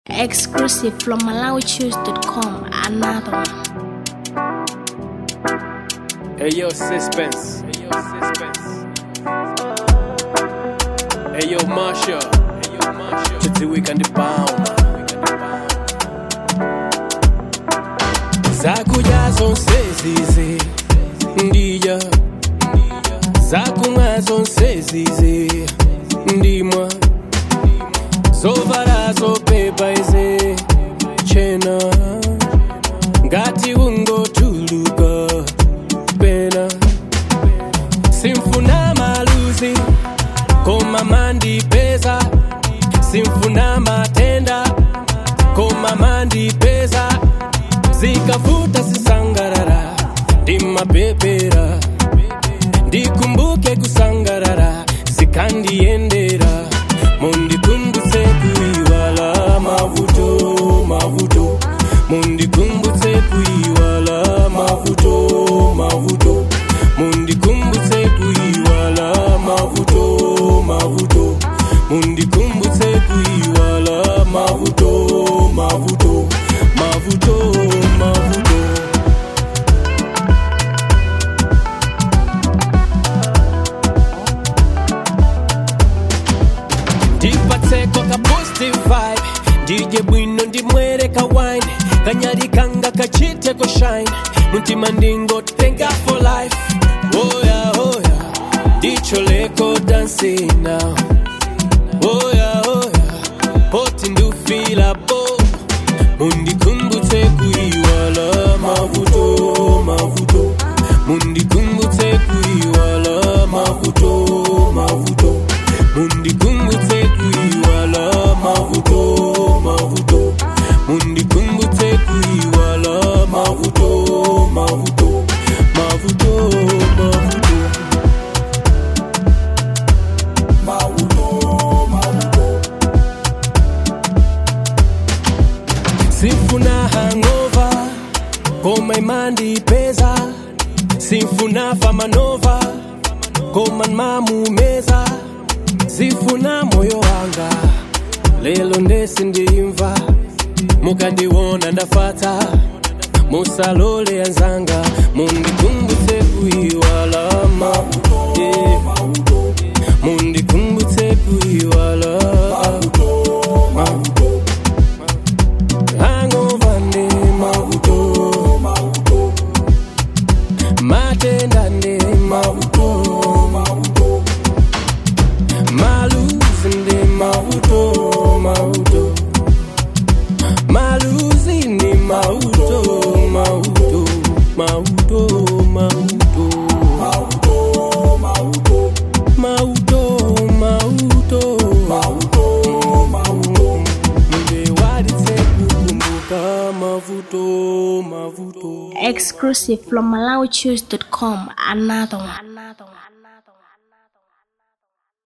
Exclusive from MalawiChoose.com. Another one. Hey yo, suspense. Hey yo, suspense. Hey yo, Marsha. Hey yo, Marsha. Tuti weekend bound. Zakuja zonse zizi ndiya zakumwa zonse zizi ndimwa zovala zopepa ize chena ngati ungotuluka pena simfuna maluzi koma mandipeza simfuna matenda koma mandipeza zikavuta sisangarara ndimapepera ndikumbuke kusangarara zikandiendera mundikumbutse kuiwala mavuto mavuto mundikumbutse kuiwala mavuto mavuto mundikumbutse kuiwala mavuto mavuto mundikumbutse kuiwala mavuto mavuto mavuto mavuto ndipatseko ka positive vibe ndidye bwino ndimwereka wine kanyali kanga kachiteko shine mutima ndingotenga for life oya oya ndicholeko dancing now oya oya poti ndufila bo mundikumbutse kuiwala mavuto mavuto mundikumbutse kuiwala mavuto mavuto mundikumbutse kuiwala mavuto mavuto mundikumbutse kuiwala mavuto mavuto mavuto mavuto sifuna hangova koma imandipeza sifuna famanova koma mamumeza sifuna moyo wanga lelo ndesi ndimva mukandiwona ndafata musalole anzanga mundikumbutse kuiwala ma yeah. mundikumbutse kuiwala ma hangover ndi mavuto matenda ndi mavuto maluzi ndi mavuto mavuto maluzi ndi mavuto mavuto mavuto mavuto mauto mauto munde walitse kukumbuka mavuto mavuto Exclusive from MalawiChoose.com. Another one. Another one.